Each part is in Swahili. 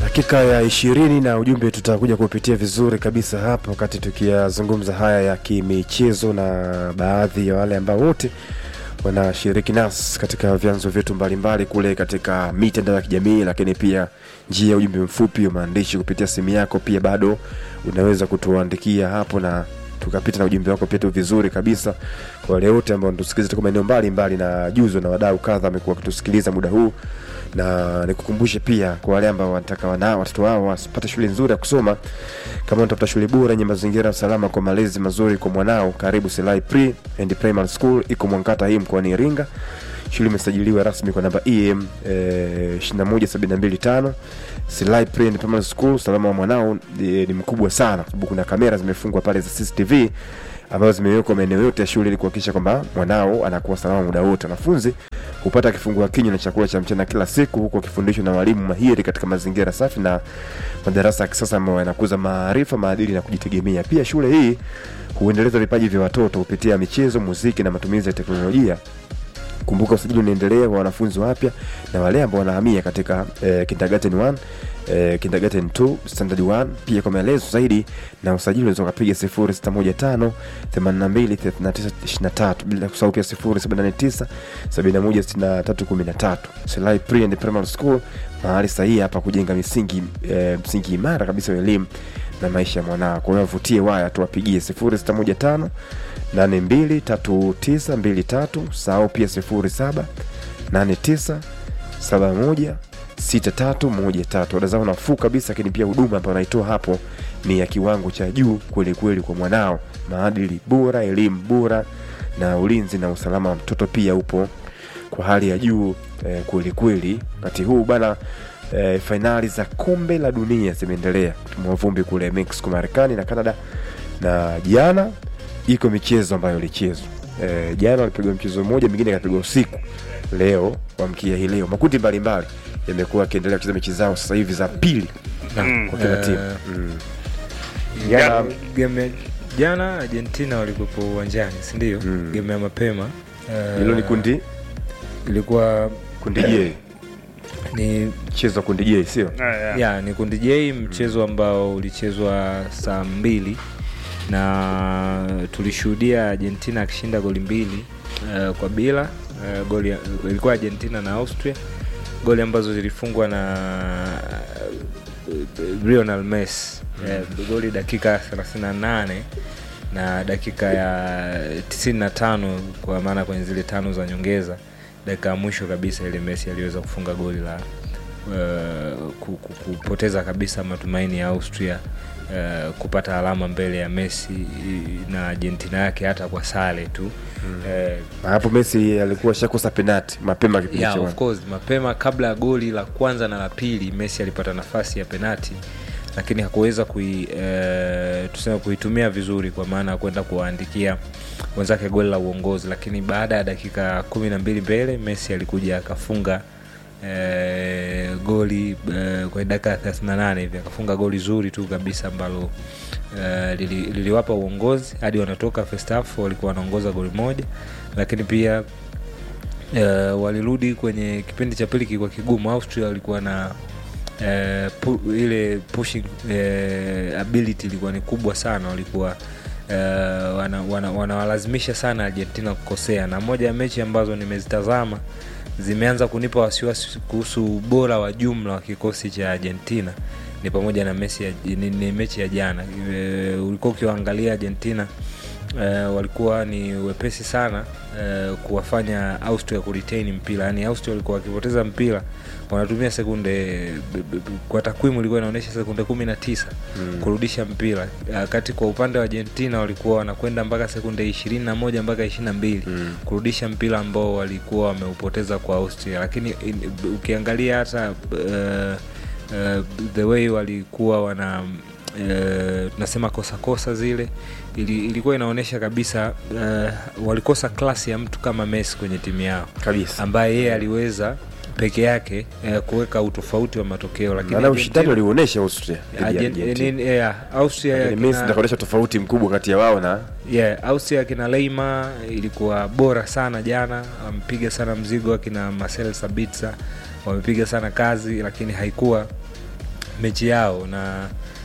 dakika ya ishirini na ujumbe tutakuja kupitia vizuri kabisa hapa wakati tukiyazungumza haya ya kimichezo na baadhi ya wale ambao wote wanashiriki nasi katika vyanzo vyetu mbalimbali kule katika mitandao ya kijamii lakini pia njia ya ujumbe mfupi wa maandishi kupitia simu yako pia bado unaweza kutuandikia hapo na tukapita na ujumbe wako pia tu vizuri kabisa kwa wale wote ambao wanatusikiliza toka maeneo mbalimbali na juzo na wadau kadha amekuwa wakitusikiliza muda huu na nikukumbushe pia kwa wale ambao wanataka wana watoto wao wasipate shule nzuri ya kusoma kama unatafuta shule bora yenye mazingira salama kwa malezi mazuri kwa mwanao karibu Selai Pre and Primary School iko Mwankata hii mkoani Iringa shule imesajiliwa rasmi kwa namba EM eh, 21725 Selai Pre and Primary School usalama wa mwanao eh, ni mkubwa sana kwa sababu kuna kamera zimefungwa pale za CCTV ambazo zimewekwa maeneo yote ya shule ili kuhakikisha kwamba mwanao anakuwa salama muda wote. Wanafunzi hupata kifungua kinywa na chakula cha mchana kila siku, huku wakifundishwa na walimu mahiri katika mazingira safi na madarasa ya kisasa ambayo yanakuza maarifa, maadili na kujitegemea. Pia shule hii huendeleza vipaji vya watoto kupitia michezo, muziki na matumizi ya teknolojia. Kumbuka usajili unaendelea kwa wanafunzi wapya na wale ambao wanahamia katika eh, kindergarten 1 eh, kindergarten 2 standard 1. Pia kwa maelezo zaidi na usajili unaweza kupiga 0615 82 39 23 bila kusahau pia 0789 71 63 13. Selai Pre and Primary School mahali sahihi hapa kujenga misingi eh, msingi imara kabisa wa elimu na maisha ya mwanao. Kwa hiyo wavutie waya tuwapigie 0615 823923 sao pia 07 89 71 6313 ada zao nafuu kabisa lakini pia huduma ambayo wanaitoa hapo ni ya kiwango cha juu kweli kweli kwa mwanao maadili bora elimu bora na ulinzi na usalama wa mtoto pia upo kwa hali ya juu eh, kweli kweli wakati huu bana eh, fainali za kombe la dunia zimeendelea kutimua vumbi kule mexico marekani na canada na jana iko michezo ambayo ilichezwa eh, jana walipigwa mchezo mmoja mingine ikapigwa usiku leo wamkia hii leo makundi mbalimbali yamekuwa yakiendelea kucheza mechi zao sasa hivi za pili kwa kila Eh, timu mm. Jana- game ya jana argentina walikuwepo uwanjani sindio Mm. game ya mapema Eh, hilo ni kundi ilikuwa kundi j ni mchezo wa kundi j sio ya ni kundi j mchezo ambao ulichezwa saa mbili na tulishuhudia argentina akishinda goli mbili uh, kwa bila uh, goli ya- ilikuwa argentina na austria goli ambazo zilifungwa na uh, lionel messi uh, goli dakika 38 na dakika ya 95 kwa maana kwenye zile tano za nyongeza dakika ya mwisho kabisa ile messi aliweza kufunga goli la uh, ku- ku- kupoteza kabisa matumaini ya austria uh, kupata alama mbele ya messi i- na argentina yake hata kwa sale tu mm. uh, na hapo messi alikuwa shakosa penati mapema kipindi yeah, cha of mwanzo. course mapema kabla ya goli la kwanza na la pili messi alipata nafasi ya penati lakini hakuweza kui, e, tuseme kuitumia vizuri kwa maana ya kwenda kuwaandikia wenzake goli la uongozi lakini baada ya dakika kumi na mbili mbele messi alikuja akafunga e, goli e, kwenye dakika ya 38 hivi akafunga goli zuri tu kabisa ambalo e, lili, liliwapa uongozi hadi wanatoka first half walikuwa wanaongoza goli moja lakini pia uh, walirudi kwenye kipindi cha pili kilikuwa kigumu austria walikuwa na uh, pu, ile pushing uh, ability ilikuwa ni kubwa sana walikuwa uh, wanawalazimisha wana, wanawalazimisha sana argentina kukosea na moja ya mechi ambazo nimezitazama zimeanza kunipa wasiwasi kuhusu ubora wa jumla wa kikosi cha argentina ni pamoja na mechi ya, ni, ni mechi ya jana e, ulikuwa ukiwaangalia argentina uh, walikuwa ni wepesi sana uh, kuwafanya austria kuretain mpira yaani austria walikuwa wakipoteza mpira wanatumia sekunde b- b- b- kwa takwimu ilikuwa inaonyesha sekunde kumi na tisa mm. kurudisha mpira uh, kati kwa upande wa argentina walikuwa wanakwenda mpaka sekunde ishirini na moja mpaka ishiri na mbili mm. kurudisha mpira ambao walikuwa wameupoteza kwa austria lakini in, ukiangalia hata uh, uh, the way walikuwa wana uh, tunasema kosa kosa zile ili, ilikuwa inaonyesha kabisa uh, walikosa klasi ya mtu kama Messi kwenye timu yao kabisa ambaye yeye aliweza peke yake uh, kuweka utofauti wa matokeo lakini maana ushindani Argentina- waliuonyesha austria dhidi ya Argen- Argentina. nini- yeah, Austria Lakini kina- messi ndakaonyesha tofauti mkubwa kati ya wao na yeah, Austria akina Leima ilikuwa bora sana jana, wamepiga sana mzigo. Akina Marcel Sabitzer wamepiga sana kazi, lakini haikuwa mechi yao na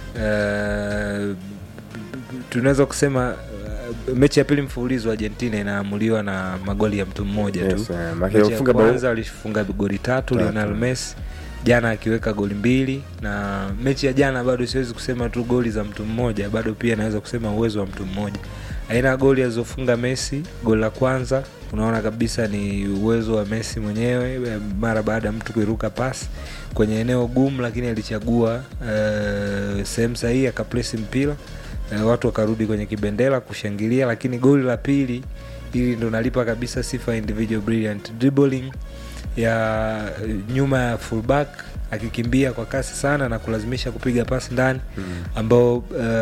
uh, tunaweza kusema uh, mechi ya pili mfululizo Argentina inaamuliwa na magoli ya mtu mmoja tu Yes, eh, maana mechi ya kufunga bao- kwanza walifunga goli tatu Tatu. Lionel Messi jana akiweka goli mbili na mechi ya jana bado siwezi kusema tu goli za mtu mmoja bado pia naweza kusema uwezo wa mtu mmoja aina ya goli alizofunga Messi goli la kwanza unaona kabisa ni uwezo wa Messi mwenyewe eh, mara baada ya mtu kuiruka pasi kwenye eneo gumu lakini alichagua uh, sehemu sahihi akaplesi mpira uh, watu wakarudi kwenye kibendera kushangilia lakini goli la pili hili ndo nalipa kabisa sifa ya individual brilliant dribbling ya nyuma ya fullback akikimbia kwa kasi sana na kulazimisha kupiga pasi ndani ambao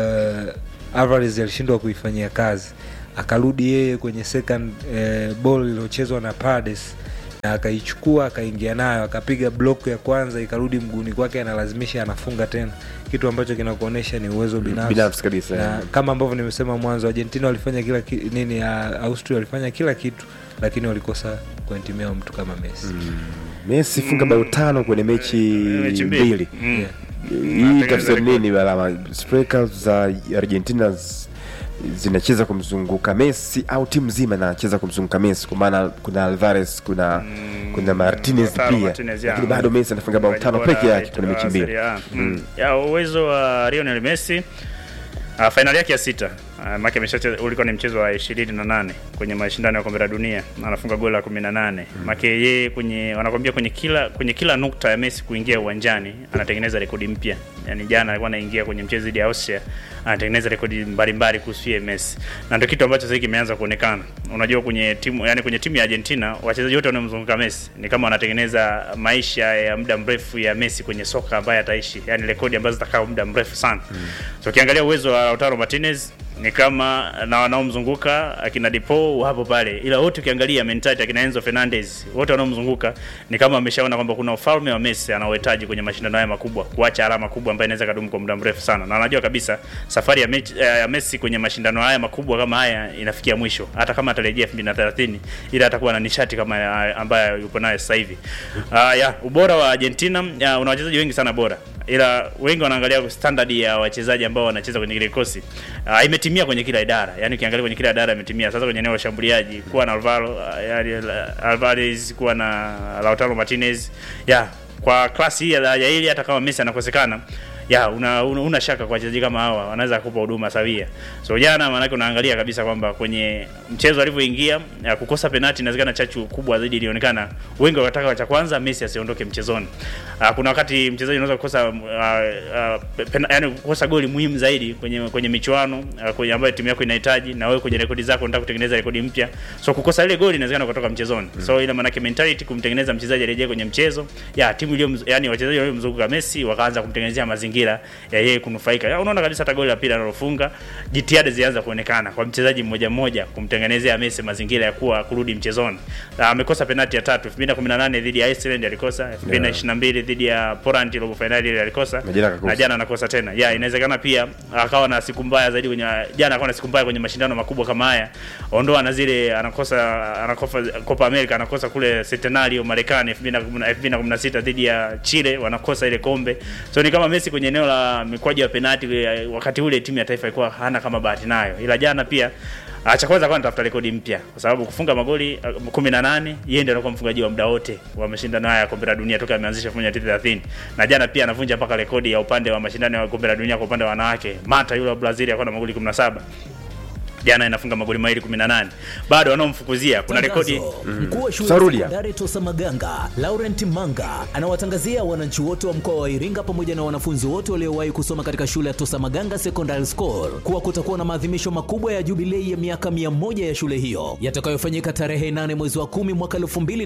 uh, Alvarez alishindwa kuifanyia kazi akarudi yeye kwenye second uh, ball iliyochezwa na Paredes na akaichukua akaingia nayo akapiga block ya kwanza ikarudi mguuni kwake analazimisha anafunga tena kitu ambacho kinakuonyesha ni uwezo binafsi binafsi kabisa na kama ambavyo nimesema mwanzo argentina walifanya kila ki, nini ya austria walifanya kila kitu lakini walikosa kuentimia mtu kama messi Messi funga bao tano kwenye mechi Mechi mbili. mbili. Mm. yeah. Hii tafsiri nini balama? Strikers za Argentina z- zinacheza kumzunguka Messi au timu nzima inacheza kumzunguka Messi? Kwa maana kuna Alvarez, kuna kuna Martinez Lautaro pia, Martinez, ya. lakini bado Messi anafunga bao tano Bora peke yake wa kwenye mechi mbili. Serie A. Mm. ya uwezo wa Lionel Messi uh, fainali yake ya sita uh, make ameshacheza ulikuwa ni mchezo wa ishirini na nane kwenye mashindano ya kombe la dunia na anafunga goli la kumi na nane make yeye kwenye wanakwambia kwenye kila kwenye kila nukta ya Messi kuingia uwanjani anatengeneza rekodi mpya yani jana alikuwa anaingia kwenye mchezo dhidi ya Austria anatengeneza rekodi mbalimbali kuhusu yeye Messi na ndio kitu ambacho sasa hivi kimeanza kuonekana unajua kwenye timu yani kwenye timu ya Argentina wachezaji wote wanaomzunguka Messi ni kama wanatengeneza maisha ya muda mrefu ya Messi kwenye soka ambaye ataishi yani rekodi ambazo zitakaa muda mrefu sana so ukiangalia uwezo wa Lautaro Martinez ni kama na wanaomzunguka akina Depo wapo pale, ila wote ukiangalia mentality akina Enzo Fernandez wote wanaomzunguka ni kama ameshaona kwamba kuna ufalme wa Messi anaohitaji kwenye mashindano haya makubwa, kuacha alama kubwa ambayo inaweza kadumu kwa muda mrefu sana, na anajua kabisa safari ya, mechi, eh, ya Messi kwenye mashindano haya makubwa kama haya inafikia mwisho, hata kama atarejea 2030 ila atakuwa na nishati kama ya- ambayo yupo nayo sasa hivi. Uh, ya ubora wa Argentina ya, una wachezaji wengi sana bora ila wengi wanaangalia standard ya wachezaji ambao wanacheza kwenye kile kikosi uh, imetimia kwenye kila idara yani ukiangalia kwenye kila idara imetimia sasa kwenye eneo la ushambuliaji kuwa na Alvaro uh, yani, uh, Alvarez kuwa na Lautaro Martinez ya kwa klasi hii ya daraja hili hata kama Messi anakosekana ya una, una, una shaka kwa wachezaji kama hawa wanaweza kupa huduma sawia. So jana maanake unaangalia kabisa kwamba kwenye mchezo alivyoingia ya kukosa penalti inawezekana chachu kubwa zaidi ilionekana. Wengi wakataka cha kwanza Messi asiondoke mchezoni. Uh, kuna wakati mchezaji unaweza kukosa uh, uh, pena, yani kukosa goli muhimu zaidi kwenye kwenye michuano uh, kwenye ambayo timu yako inahitaji na wewe kwenye rekodi zako unataka kutengeneza rekodi mpya. So kukosa ile goli inawezekana kutoka mchezoni. So ile maanake mentality kumtengeneza mchezaji arejee kwenye mchezo. Ya timu iliyo yani wachezaji waliomzunguka Messi wakaanza kumtengenezea mazingira ya yeye kunufaika. Ya, unaona kabisa hata goli la pili analofunga jitihada zilianza kuonekana kwa mchezaji mmoja mmoja kumtengenezea Messi mazingira ya kuwa kurudi mchezoni. Na amekosa penalti ya tatu 2018 dhidi ya Iceland alikosa, 2022 dhidi ya Poland robo finali ile alikosa Na jana akakosa. na jana anakosa tena. Ya, inawezekana pia akawa na siku mbaya zaidi kwenye jana akawa na siku mbaya kwenye mashindano makubwa kama haya. Ondoa na zile anakosa anakosa Copa America anakosa kule Centenario Marekani 2010 2016 dhidi ya Chile wanakosa ile kombe. So ni kama Messi kwenye eneo la mikwaju ya penalti wakati ule timu ya taifa ilikuwa hana kama bahati nayo. Ila jana pia Ah, cha kwanza kwa anatafuta rekodi mpya kwa sababu kufunga magoli uh, 18 yeye ndiye anakuwa mfungaji wa muda wote wa mashindano haya ya kombe la dunia toka ameanzisha 1930 na jana pia anavunja mpaka rekodi ya upande wa mashindano ya kombe la dunia kwa upande wa wanawake. Mata yule wa Brazil alikuwa na magoli 17 jana inafunga magoli mawili 18 bado wanaomfukuzia kuna rekodi Mkuu wa shule ya Sarudia. sekondari Tosa Maganga, Laurent Manga, anawatangazia wananchi wote wa mkoa wa Iringa pamoja na wanafunzi wote waliowahi kusoma katika shule ya Tosa Maganga Secondary School kuwa kutakuwa na maadhimisho makubwa ya jubilei ya miaka 100 ya shule hiyo yatakayofanyika tarehe 8 mwezi wa 10 mwaka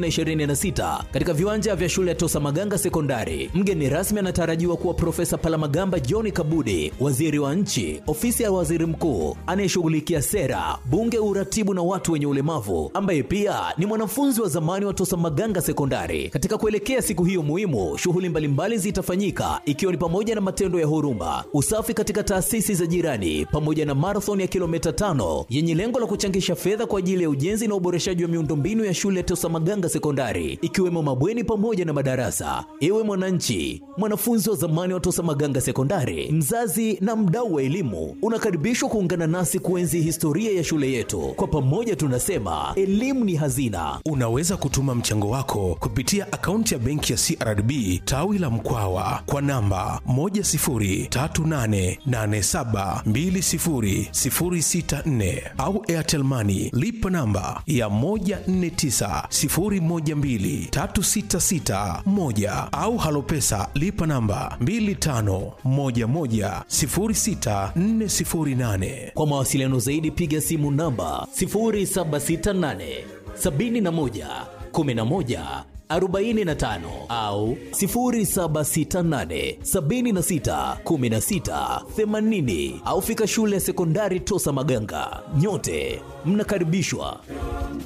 2026 katika viwanja vya shule ya Tosa Maganga Sekondari. Mgeni rasmi anatarajiwa kuwa Profesa Palamagamba John Kabudi, waziri wa nchi, ofisi ya waziri mkuu anayeshughulikia sera, bunge, uratibu na watu wenye ulemavu, ambaye pia ni mwanafunzi wa zamani wa Tosa Maganga Sekondari. Katika kuelekea siku hiyo muhimu, shughuli mbalimbali zitafanyika ikiwa ni pamoja na matendo ya huruma, usafi katika taasisi za jirani, pamoja na marathon ya kilomita tano yenye lengo la kuchangisha fedha kwa ajili ya ujenzi na uboreshaji wa miundombinu ya shule ya Tosa Maganga Sekondari, ikiwemo mabweni pamoja na madarasa. Ewe mwananchi, mwanafunzi wa zamani wa Tosa Maganga Sekondari, mzazi na mdau wa elimu, unakaribishwa kuungana nasi kuenzi historia ya shule yetu. Kwa pamoja tunasema elimu ni hazina. Unaweza kutuma mchango wako kupitia akaunti ya benki ya CRDB tawi la Mkwawa kwa namba 10388720064 au Airtel Money lipa namba ya 1490123661 au Halopesa lipa namba 25110648. Kwa mawasiliano zaidi piga simu namba 0768 71 11 45 au 0768 76 16 80 au fika shule ya sekondari Tosa Maganga. Nyote mnakaribishwa.